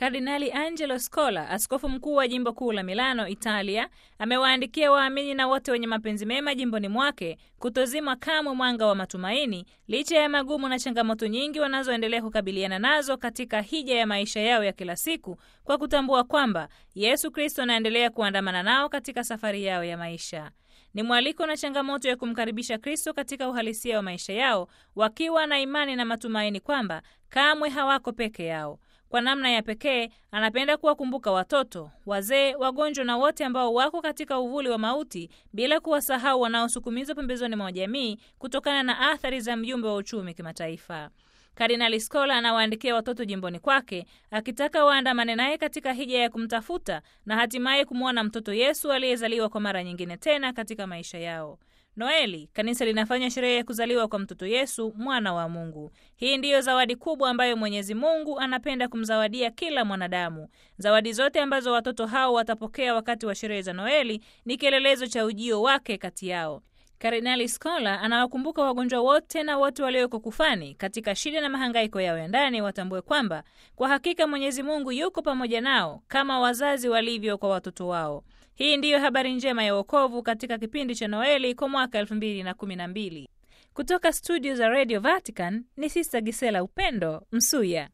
Kardinali Angelo Scola, askofu mkuu wa jimbo kuu la Milano, Italia, amewaandikia waamini na wote wenye mapenzi mema jimboni mwake kutozima kamwe mwanga wa matumaini licha ya magumu na changamoto nyingi wanazoendelea kukabiliana nazo katika hija ya maisha yao ya kila siku, kwa kutambua kwamba Yesu Kristo anaendelea kuandamana nao katika safari yao ya maisha. Ni mwaliko na changamoto ya kumkaribisha Kristo katika uhalisia wa maisha yao, wakiwa na imani na matumaini kwamba kamwe hawako peke yao. Kwa namna ya pekee anapenda kuwakumbuka watoto, wazee, wagonjwa na wote ambao wako katika uvuli wa mauti, bila kuwasahau wanaosukumizwa pembezoni mwa jamii kutokana na athari za mjumbe wa uchumi kimataifa. Kardinali Scola anawaandikia watoto jimboni kwake akitaka waandamane naye katika hija ya kumtafuta na hatimaye kumwona mtoto Yesu aliyezaliwa kwa mara nyingine tena katika maisha yao. Noeli, kanisa linafanya sherehe ya kuzaliwa kwa mtoto Yesu, mwana wa Mungu. Hii ndiyo zawadi kubwa ambayo Mwenyezi Mungu anapenda kumzawadia kila mwanadamu. Zawadi zote ambazo watoto hao watapokea wakati wa sherehe za Noeli ni kielelezo cha ujio wake kati yao. Kardinali Scola anawakumbuka wagonjwa wote na wote walioko kufani katika shida na mahangaiko yao ya ndani, watambue kwamba kwa hakika Mwenyezi Mungu yuko pamoja nao kama wazazi walivyo kwa watoto wao. Hii ndiyo habari njema ya wokovu katika kipindi cha Noeli kwa mwaka elfu mbili na kumi na mbili. Kutoka studio za Radio Vatican ni Sista Gisela Upendo Msuya.